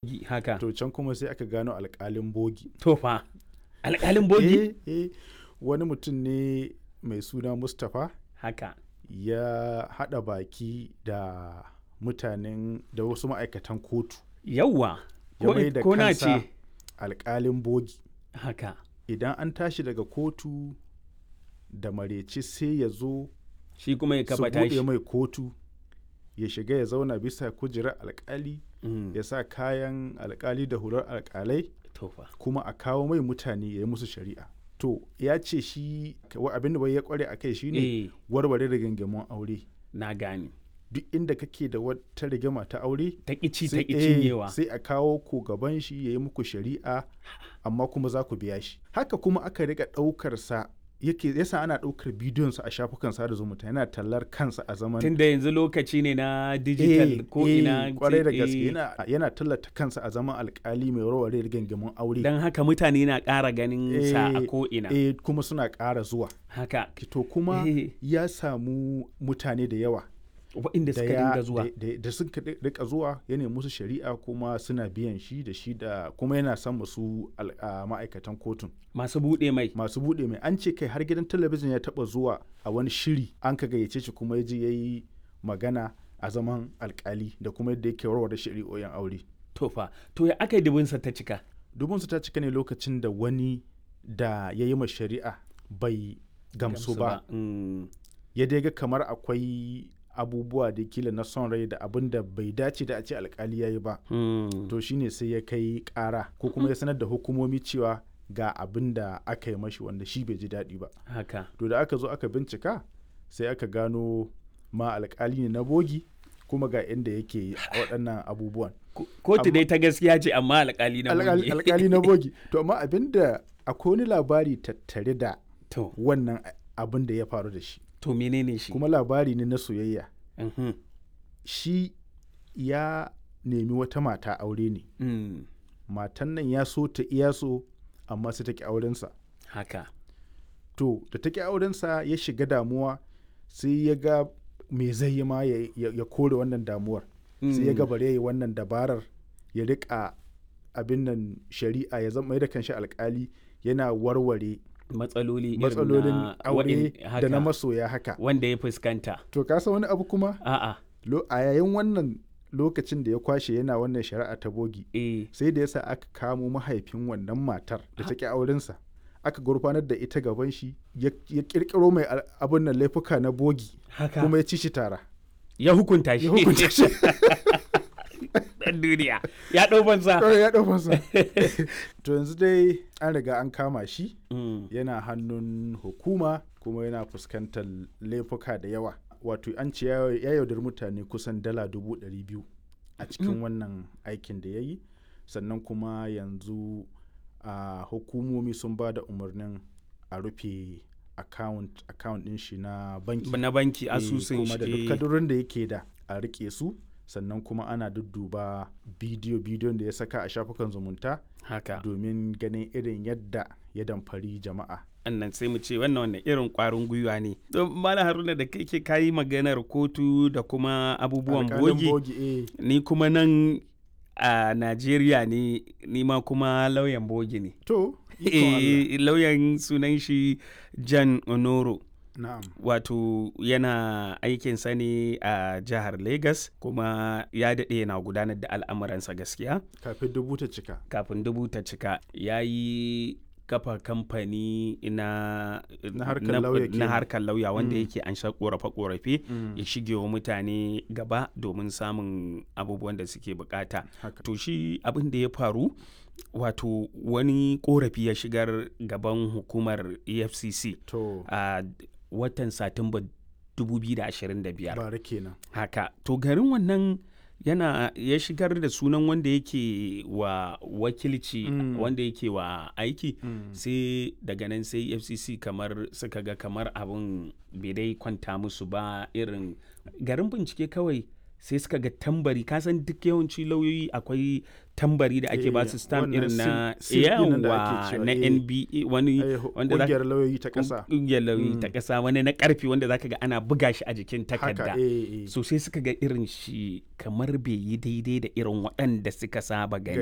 bogi haka to can kuma sai aka gano alkalin bogi to fa alƙalin bogi eh, eh, wani mutum ne mai suna mustapha haka ya haɗa baki da mutanen da wasu ma'aikatan kotu yawwa ya ko, mai da ko na kansa ce alkalin bogi haka idan an tashi daga kotu da mareci sai ya zo shi kuma ya su kafa buɗe tashi mai kotu ya shiga ya zauna bisa kujerar alkali Mm, ya sa kayan alkali da hular alkalai to fa kuma a kawo mai mutane ya yi musu shari'a to ya ce shi wa- abin da bai ya kware a kai shine eh warware rigingimun aure na gane duk inda kake da wata rigima ta aure ta ƙici ta sai- ƙi eh, cinyewa sai a kawo ku gaban shi ya yi muku shari'a amma kuma za ku biya shi haka kuma aka riga ɗaukar sa yake yasa ana ɗaukar bidiyon sa a shafukan sada zumunta yana tallar kansa a zaman tunda yanzu lokaci ne na digital Eh, ko eh, ina kwarai da eh, gaske yana, yana tallata kansa a zaman alkali mai warware rigingimun aure don haka mutane na ƙara ganin sa a Eh, ko ina eh, kuma suna ƙara zuwa haka to kuma Eh. ya samu mutane da yawa waɗanda da suka ya- dinga zuwa da- da- da suka ri- rika zuwa ya nemi musu shari'a kuma suna biyan shi da shi da kuma yana son masu al- a ma'aikatan kotun masu buɗe mai masu buɗe mai an ce kai har gidan talabijin ya taɓa zuwa a wani shiri an ka gayyace shi kuma ya je ya yi magana a zaman alkali da kuma yadda yake warware shari'o'in aure to fa to ya aka yi dubinsa ta cika dubinsu ta cika ne lokacin da wani da ya yi ma shari'a bai gamsu ba Mm, ya dai ga kamar akwai abubuwa da kila na son rai da abin da bai dace da a ce alkali ya yi ba mm. to shine sai ya kai kara ko kuma ya sanar da hukumomi cewa ga abin da aka yi mashi wanda shi bai ji daɗi ba haka to da aka zo aka bincika sai aka gano ma alkali ne na bogi kuma ga inda yake waɗannan abubuwan Ko- kotu Amma- dai ta gaskiya ce amma alƙali na Alƙali- bogi. alkali na bogi to amma abin da akwai wani labari tattare da to wannan abin da ya faru da shi to menene shi kuma labari ne na soyayya Mhm. shi ya nemi wata mata aure ne Mm, matan nan ya so ta iya so amma sai ta ki aurensa haka to da ta ki aurensa ya shiga damuwa sai ya ga me zai yi ma ya, ya- ya kore wannan damuwar sai ya ga bare ya yi wannan dabarar ya rika abin nan shari'a ya zama da kanshi alkali yana warware matsaloli irin matsalolin na aure waɗin- da na haka, masoya haka wanda ya fuskanta to ka san wani abu kuma a'a Lo- a yayin wannan lokacin da ya kwashe yana wannan shari'a ta bogi eh sai da yasa aka kamo mahaifin wannan matar da ta ki aurensa aka gurfanar da ita gaban shi ya ya kirkiro mai al- abin nan laifuka na bogi haka kuma ya ci shi tara ya hukunta shi ya hukunta shi dan duniya ya ɗau banza Kawai ya ɗau masa to yanzu dai an riga an kama shi Mm, yana hannun hukuma kuma yana fuskantar laifuka da yawa wato an ce ya ya yaudar mutane kusan dala dubu ɗari biyu a cikin wannan aikin da ya yi sannan kuma yanzu a hukumomi sun ba da umarnin a rufe account account ɗin shi na banki na banki Eh, asusun kuma da duk shi eh, kadurin da yake da a rike su sannan kuma ana dudduba bidiyo bidiyon da ya saka a shafukan zumunta haka domin ganin irin yadda ya damfari jama'a annan sai mu ce wannan wannan irin kwarin gwiwa ne don mala haruna da kai ke kayi maganar kotu da kuma abubuwan Alƙalin bogi eh. ni kuma nan a najeriya ne ni ma kuma lauyan bogi ne to ikon Allah. Eh, lauyan sunan shi jan onoro na'am wato yana aikinsa ne a jihar lagos kuma ya daɗe yana gudanar da al'amuransa gaskiya kafin dubu ta cika kafin dubu ta cika ya yi kafa kamfani na Na harkar lauya na kenan. harkar lauya wanda Mm. yake an sha korafe-korafe Mm. ya shige wa mutane gaba domin samun abubuwan da suke bukata haka to shi abin da ya faru wato wani korafi ya shigar gaban hukumar efcc to a watan satumba 2025 bara kenan haka to garin wannan yana ya shigar da sunan wanda yake wa wakilci Mm. wanda yake wa aiki Mm. sai daga nan sai fcc kamar suka ga kamar abin bai dai kwanta musu ba irin garin bincike kawai sai suka ga tambari kasan duk yawanci lauyoyi akwai tambari da ake Eh, ba su stamp wannan irin na seal- seal ɗin nan da ake yawa cewa, na eh. nba wani Eh, wanda za- ƙungiyar lauyoyi ta ƙasa ƙungiyar lauyoyi ta Mm. ƙasa wani na ƙarfi wanda zaka ga ana buga shi a jikin takarda haka eh, eh. so sai suka ga irin shi kamar bai yi daidai da irin waɗanda suka saba gani